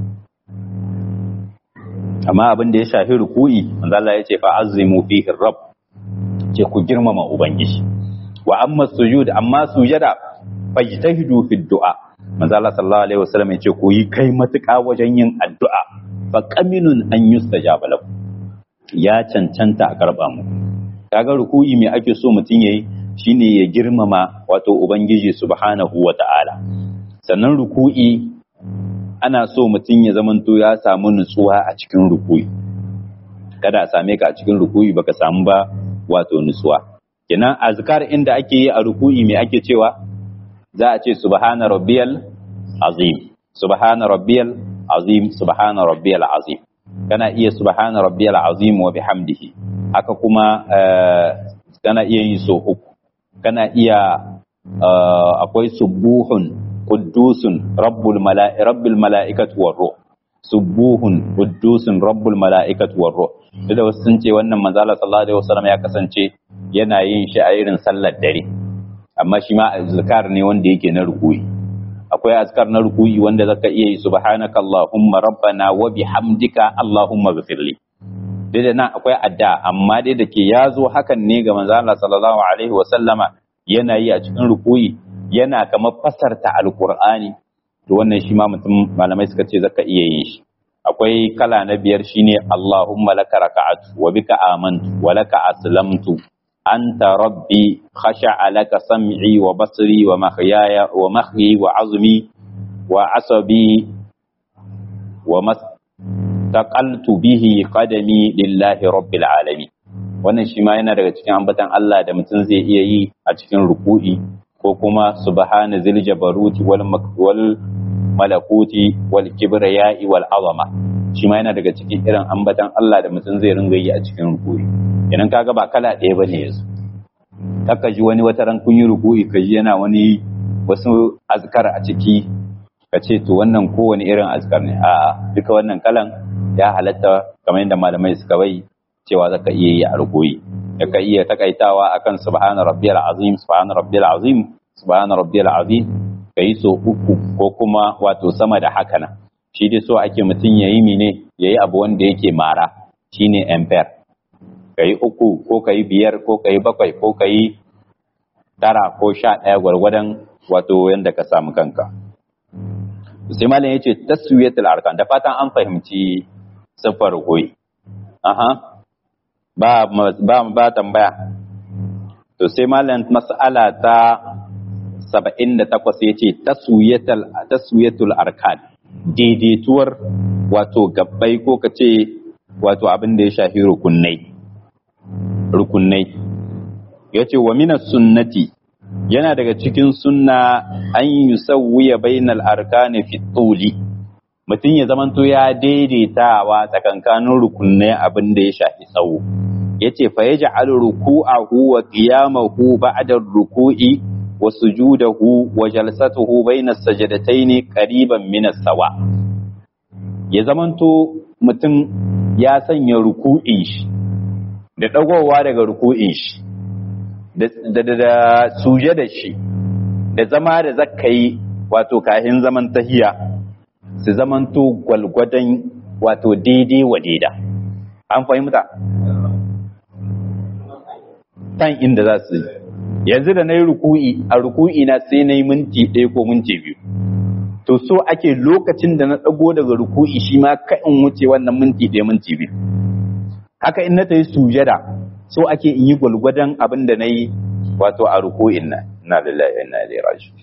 amma abin da ya shafi ruku'i manzo Allah yace fa azimu fihi rabb ce ku girmama ubangiji wa amma sujud amma sujada fajtahidu fi du'a manzo Allah sallallahu alaihi wasallam yace ku yi kai matuƙa wajen yin addu'a fa qaminun an yustajaba lakum ya cancanta a karba mu kaga ruku'i me ake so mutun yayi shine ya girmama wato ubangiji subhanahu wata'ala sannan ruku'i ana so mutun ya zamanto ya samu nutsuwa a cikin ruku'i kada a same ka a cikin ruku'i baka samu ba wato nutsuwa kenan azkar inda ake yi a ruku'i me ake cewa za a ce subhana rabbiyal azim subhana rabbiyal azim subhana rabbiyal azim kana iya subhana rabbiyal azim wa bihamdihi haka kuma kana iya yin so uku kana iya akwai subuhun quddusun rabbul mala'i rabbil mala'ikati war ruh subuhun quddusun rabbul mala'ikati war ruh da wasu sun ce wannan manzo Allah sallallahu alaihi wasallam ya kasance yana yin shi a irin sallar dare amma shi ma azkar ne wanda yake na rukuyi akwai azkar na ruku'i wanda zaka iya yi subhanaka allahumma rabbana wa bihamdika allahumma ghfirli dai da nan akwai adda amma dai da ke yazo hakan ne ga manzo Allah sallallahu alaihi wa sallama yana yi a cikin ruku'i yana kamar fasarta alqur'ani to wannan shi ma mutum malamai suka ce zaka iya yin shi akwai kala na biyar shine Allahumma laka raka'atu wa bika amantu wa laka aslamtu anta rabbi khasha'a laka sam'i wa basri wa mahyaya wa mahyi wa azmi wa asabi wa mastaqaltu bihi qadami lillahi rabbil alamin wannan shi ma yana daga cikin ambatan Allah da mutum zai iya yi a cikin ruku'i ko kuma subhana zil jabaruti wal wal malakuti wal kibriyai wal azama shi ma yana daga cikin irin ambatan Allah da mutum zai ringa yi a cikin ruku'i idan kaga ba kala ɗaya bane yanzu kaka ji wani wata ran kun yi ruku'i ka ji yana wani wasu azkar a ciki ka ce to wannan kowane irin azkar ne a duka wannan kalan ya halatta kamar yadda malamai suka bai cewa zaka iya yi a ruku'i ka iya takaitawa akan subhana rabbiyal azim subhana rabbiyal azim subhana rabbiyal azim ka yi so uku ko kuma wato sama da haka nan shi dai so ake mutum ya yi mine ya yi abu wanda yake mara shine empire ka yi uku ko ka yi biyar ko ka yi bakwai ko ka yi tara ko sha ɗaya gwargwadon wato yadda ka samu kanka sai malam ya ce taswiyatul arkan da fatan an fahimci siffar koyi aha ba ba ba tambaya to sai malam mas'ala ta saba'in da takwas ya ce taswiyatul arkan daidaituwar wato gabbai ko ka ce wato abin da ya shafi rukunai rukunai ya ce wa minas sunnati yana daga cikin sunna an yi sauya bainal arkani fi tsoli mutum ya zamanto ya daidaitawa tsakankanin rukunai abin da ya shafi tsawo ya ce fa ya ja'al ruku'ahu wa qiyamahu ba'da ruku'i wa sujudahu wa jalsatuhu bayna sajadataini qariban min sawa ya zamanto mutum ya sanya ruku'in shi da dagowa daga ruku'in shi da da da sujada shi da zama da zakai wato kahin zaman tahiya su zamanto gwalgwadon wato daidai wa daida an fahimta kan inda za su yi yanzu da na yi ruku'i a ruku'i na sai na yi minti ɗaya ko minti biyu to so ake lokacin da na ɗago daga ruku'i shi ma ka in wuce wannan minti ɗaya minti biyu haka in na ta yi sujada so ake in yi gwalgwadon abin da na yi wato a ruku'in na na lillahi wa inna ilaihi raji'un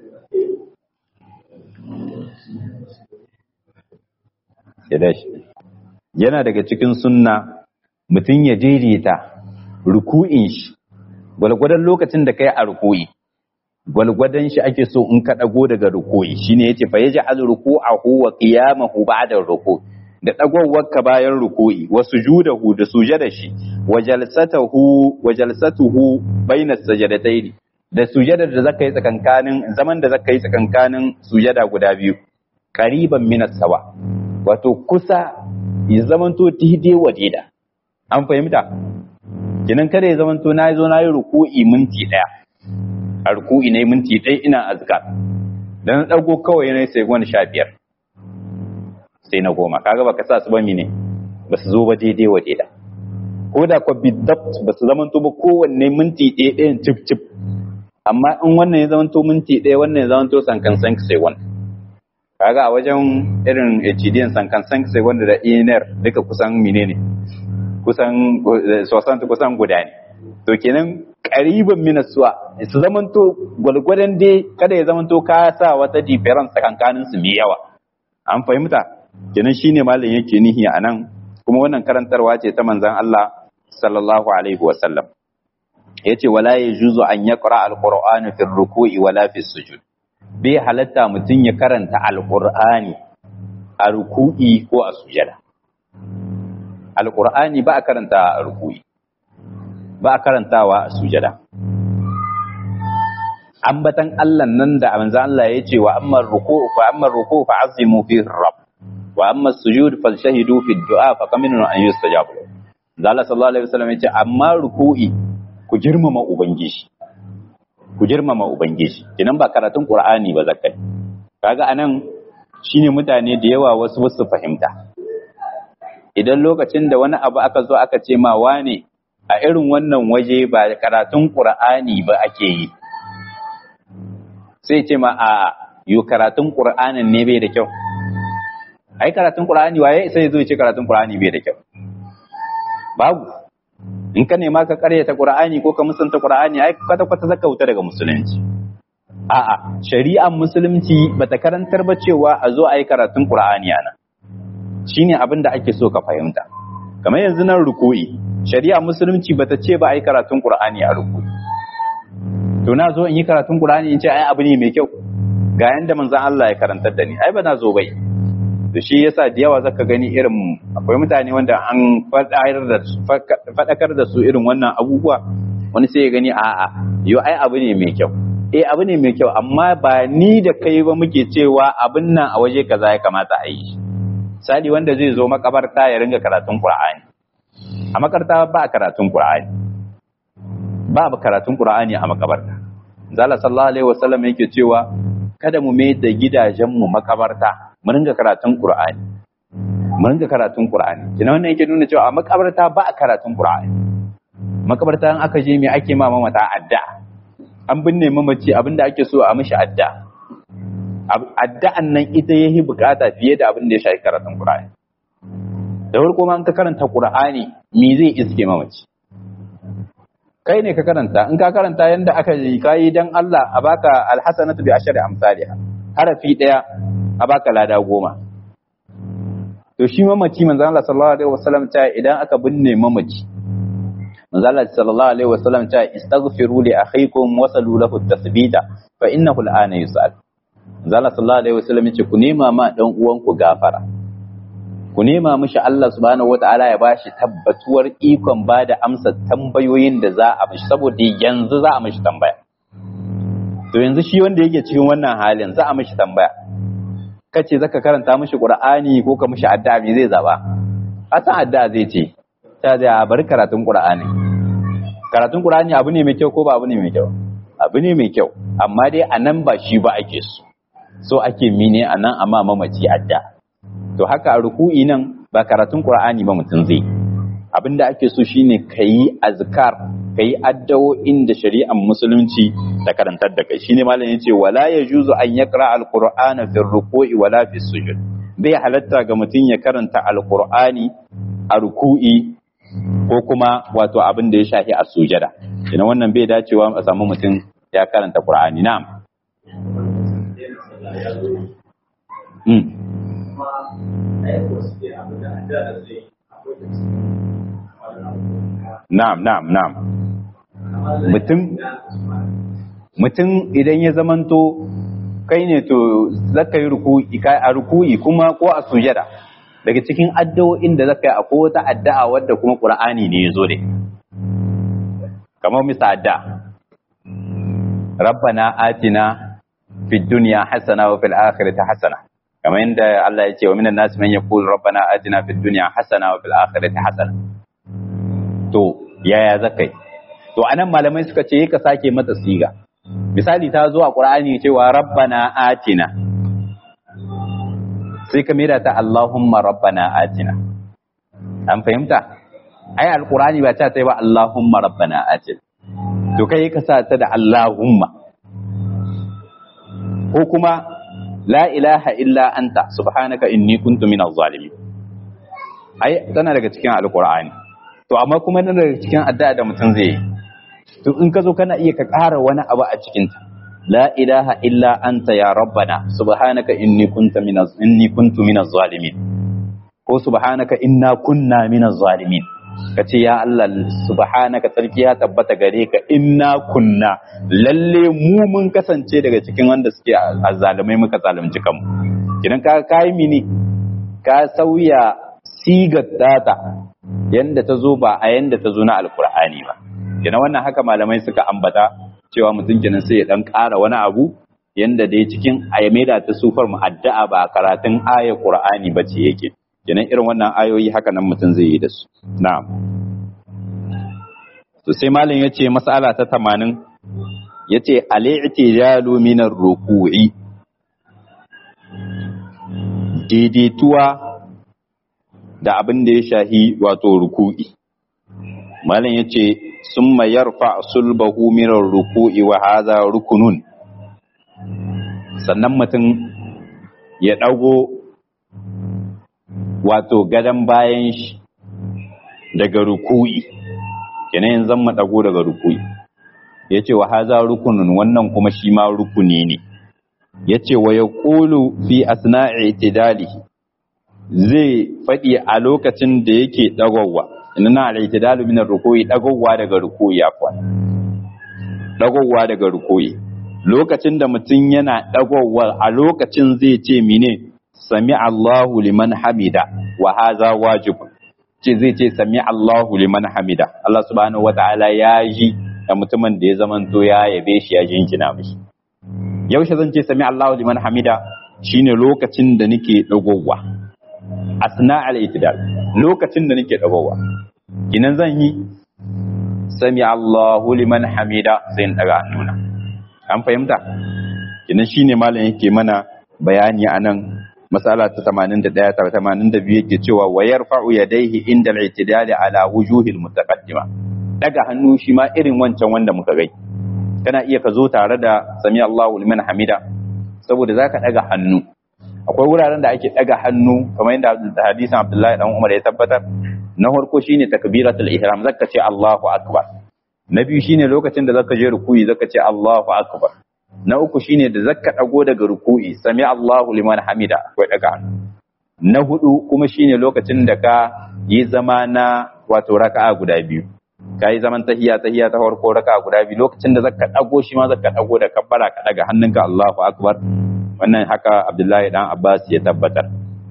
yana daga cikin sunna mutum ya daidaita ruku'in shi gwalgwadon lokacin da kai a ruku'i gwalgwadon shi ake so in ka dago daga ruku'i shine yace fa yaj'al ruku'ahu wa qiyamahu ba'da ruku' da dagowar ka bayan ruku'i wa sujudahu da sujada shi wa jalsatahu wa jalsatuhu baina sajadatayn da sujada da zaka yi tsakankanin zaman da zaka yi tsakankanin sujada guda biyu qariban min sawa wato kusa ya zamanto daidai wa daida an fahimta kinan kada ya zamanto na zo na yi ruku'i minti ɗaya a ruku'i na minti ɗaya ina azkar da na ɗago kawai na sai wani sha biyar sai na goma kaga baka sa su ba mine ba su zo ba daidai wa daida ko da kwa bidabt ba su zamanto ba kowanne minti ɗaya ɗayan cif cif amma in wannan ya zamanto minti ɗaya wannan ya zamanto sankan sank sai wani kaga a wajen irin HDN sankan sank sai wanda da INR duka kusan menene kusan sosan kusan guda ne to kenan ƙariban minasuwa su zamanto gwalgwadon dai kada ya zamanto ka sa wata difference tsakankanin su mai yawa an fahimta kenan shine malam yake nihi a nan kuma wannan karantarwa ce ta manzon Allah sallallahu alaihi wa sallam yace wala yajuzu an yaqra alqur'ana fi ruku'i wala fi sujud bai halatta mutum ya karanta alqur'ani a ruku'i ko a sujada alƙur'ani ba a karanta a rukui ba a karantawa a sujada ambatan Allah nan da manzo Allah ya ce wa amma ruku fa amma ruku fa azimu fi rabb wa amma sujud fa shahidu fi du'a fa kaminu an yustajabu Allah sallallahu alaihi wasallam ya ce amma ruku'i ku girmama ubangiji ku girmama ubangiji kinan ba karatun qur'ani ba zakai kaga anan shine mutane da yawa wasu wasu fahimta idan lokacin da wani abu aka zo aka ce ma wane a irin wannan waje ba karatun qur'ani ba ake yi sai ce ma a yo karatun qur'anin ne bai da kyau ai karatun qur'ani waye sai zo ya ce karatun qur'ani bai da kyau babu in ka nema ka karyata qur'ani ko ka musanta qur'ani ai kwata kwata zaka wuta daga musulunci a'a shari'ar musulunci bata karantar ba cewa a zo a yi karatun qur'ani ana shine abin da ake so ka fahimta kamar yanzu nan ruku'i shari'ar musulunci bata ce ba a yi karatun qur'ani a ruku'i to na zo in yi karatun qur'ani in ce ai abu ne mai kyau ga yanda manzon Allah ya karantar da ni ai ba na zo bai to shi yasa da yawa zaka gani irin akwai mutane wanda an faɗakar da su irin wannan abubuwa wani sai ya gani a'a yo ai abu ne mai kyau eh abu ne mai kyau amma ba ni da kai ba muke cewa abin nan a waje kaza ya kamata a yi sali wanda zai zo makabarta ya ringa karatun qur'ani a makarta ba karatun qur'ani ba karatun qur'ani a makabarta zalla sallallahu alaihi wasallam yake cewa kada mu mai da gidajen mu makabarta mu ringa karatun Qur'ani mu ringa karatun Qur'ani kina wannan yake nuna cewa a makabarta ba a karatun Qur'ani makabarta in aka je me ake ma mamata adda an binne mamaci abinda ake so a mishi adda addu'an nan ita yayi bukata fiye da abin da ya shafi karatun Qur'ani da farko ma in ka karanta Qur'ani me zai iske mamaci kai ne ka karanta in ka karanta yanda aka yi kai dan Allah a baka alhasanatu bi ashri amsalha harafi daya a baka lada goma to shi mamaci manzo Allah sallallahu alaihi wasallam ta idan aka binne mamaci manzo Allah sallallahu alaihi wasallam ta istaghfiru li akhikum wasalu lahu tathbita fa innahu al'ana yus'al manzo Allah sallallahu alaihi wasallam yace ku nema ma dan uwanku gafara ku nema mishi Allah subhanahu wataala ya bashi tabbatuwar ikon bada amsa tambayoyin da za a mishi saboda yanzu za a mishi tambaya to yanzu shi wanda yake cikin wannan halin za a mishi tambaya kace zaka karanta mishi Qur'ani ko ka mishi addu'a me zai zaba asan addu'a zai ce ta da bari karatun Qur'ani karatun Qur'ani abu ne mai kyau ko ba abu ne mai kyau abu ne mai kyau amma dai anan ba shi ba ake so so ake mine anan amma mamaci addu'a to haka a ruku'i nan ba karatun Qur'ani ba mutum zai abinda ake so shine kayi azkar kayi addu'o'in da shari'ar musulunci ta karantar da kai shine malam yace wala yajuzu an yaqra alqur'ana fi ruku'i wala fi sujud bai halatta ga mutum ya karanta alqur'ani a ruku'i ko kuma wato abin da ya shafi a sujada ina wannan bai dacewa a samu mutum ya karanta qur'ani na'am mm. Na'am, na'am, na'am. Mutum mutum idan ya zamanto kai ne to zaka yi ruku'i kai a ruku'i kuma ko a sujada daga cikin addu'o'in da zaka yi akwai wata addu'a wadda kuma Qur'ani ne ya zo da kamar misa addu'a Rabbana atina fid dunya hasana wa fil akhirati hasana kamar yadda Allah ya ce wa minan nasi man yaqul rabbana atina fid dunya hasana wa fil akhirati hasana to yaya zakai to anan malamai suka ce ka sake mata siga misali ta zo a qur'ani cewa rabbana atina sai ka mera ta allahumma rabbana atina an fahimta ai alqur'ani ba ta ta ba allahumma rabbana atina to kai ka sa ta da allahumma ko kuma la ilaha illa anta subhanaka inni kuntu minaz zalimin ai tana daga cikin alqur'ani to amma kuma tana daga cikin addu'a da mutum zai yi to in ka zo kana iya ka ƙara wani abu a cikin ta la ilaha illa anta ya rabbana subhanaka inni kuntu minaz inni kuntu minaz zalimin ko subhanaka inna kunna minaz zalimin kace ya Allah subhanaka sarki ya tabbata gare ka inna kunna lalle mu mun kasance daga cikin wanda suke azzalumai muka zalunci kanmu idan ka kai mini ka sauya sigar data yanda ta zo ba a yanda ta zo na alkur'ani ba kenan wannan haka malamai suka ambata cewa mutum kenan sai ya dan ƙara wani abu yanda dai cikin ayyameda ta sufar mu addu'a ba karatun ayar qur'ani ba ce yake kenan irin wannan ayoyi haka nan mutum zai yi da su na'am to sai malam yace mas'ala ta 80 yace al-i'tijalu min ar-ruku'i daidaituwa da abin da ya shahi wato ruku'i malam yace summa yarfa sulbahu min ruku'i wa hadha rukunun sannan mutum ya dago wato gadan bayan shi daga ruku'i kenan yanzu mu dago daga ruku'i yace wa hadha rukunun wannan kuma shi ma rukuni ne yace wa yaqulu fi asna'i itidalihi zai faɗi a lokacin da yake ɗagowa ina na al-i'tidalu min ar-ruku'i ɗagowa daga ruku'i afwan ɗagowa daga ruku'i lokacin da mutum yana ɗagowa a lokacin zai ce mine sami Allahu liman hamida wa haza wajib ce zai ce sami Allahu liman hamida Allah subhanahu wata'ala ya ji da mutumin da ya zamanto ya yabe shi ya jinjina mishi yaushe zan ce sami Allahu liman hamida shine lokacin da nake ɗagowa asna al-itidal lokacin da nake dagowa kinan zan yi sami Allahu liman hamida sai in daga hannuna an fahimta kinan shine malam yake mana bayani anan masala ta 81 ta 82 yake cewa wa yarfa'u yadayhi inda al-i'tidal ala wujuhi al-mutaqaddima daga hannu shi ma irin wancan wanda muka gai kana iya ka zo tare da sami Allahu liman hamida saboda zaka daga hannu akwai wuraren da ake daga hannu kamar yadda hadisin Abdullahi dan Umar ya tabbatar na farko shine takbiratul ihram zaka ce Allahu akbar na biyu shine lokacin da zaka je ruku'i zaka ce Allahu akbar na uku shine da zaka dago daga ruku'i sami Allahu liman hamida akwai daga hannu na hudu kuma shine lokacin da ka yi zama na wato raka'a guda biyu ka yi zaman tahiya tahiya ta farko raka'a guda biyu lokacin da zaka dago shi ma zaka dago da kabbara ka daga hannunka Allahu akbar wannan haka abdullahi dan abbas ya tabbatar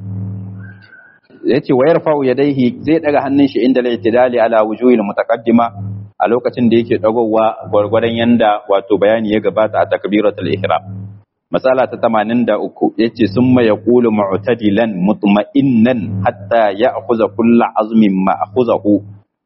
yace wa yarfa'u yadayhi zai daga hannun shi inda al-i'tidali ala wujuhil mutaqaddima a lokacin da yake dagowa gwargwadon yanda wato bayani ya gabata a takbiratul ihram masala ta 83 yace summa yaqulu mu'tadilan mutma'innan hatta ya'khudha kullu azmin ma akhuzahu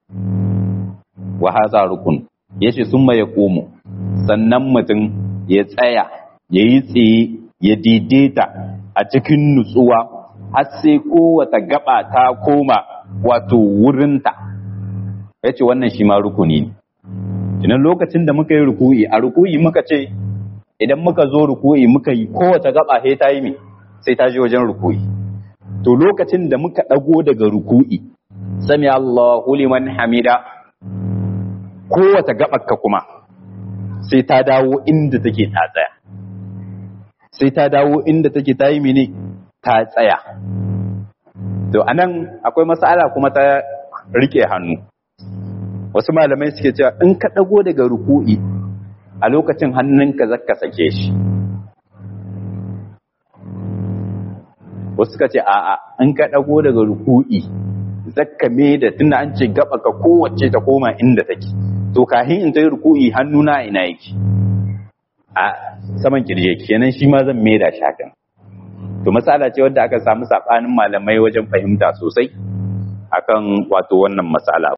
wa hadha rukun yace summa yaqumu sannan mutum ya tsaya yayi tsaye ya daidaita a cikin nutsuwa har sai kowata gaba ta koma wato wurinta ya ce wannan shi ma rukuni ne idan lokacin da muka yi ruku'i a ruku'i muka ce idan muka zo ruku'i muka yi kowace gaba sai ta yi mi sai ta je wajen ruku'i to lokacin da muka ɗago daga ruku'i sami Allahu liman hamida kowace gaɓarka kuma sai ta dawo inda take ta tsaya sai ta dawo inda take ta yi mini ta tsaya to anan akwai matsala kuma ta rike hannu wasu malamai suke cewa in ka ɗago daga ruku'i a lokacin hannunka zaka sake shi wasu suka ce a'a in ka ɗago daga ruku'i zakka me da tunda an ce gaba ka kowace ta koma inda take to kahin in ta yi ruku'i hannuna ina yake a saman kirje kenan shi ma zan me da shakan to matsala ce wadda aka samu sabanin malamai wajen fahimta sosai akan wato wannan matsala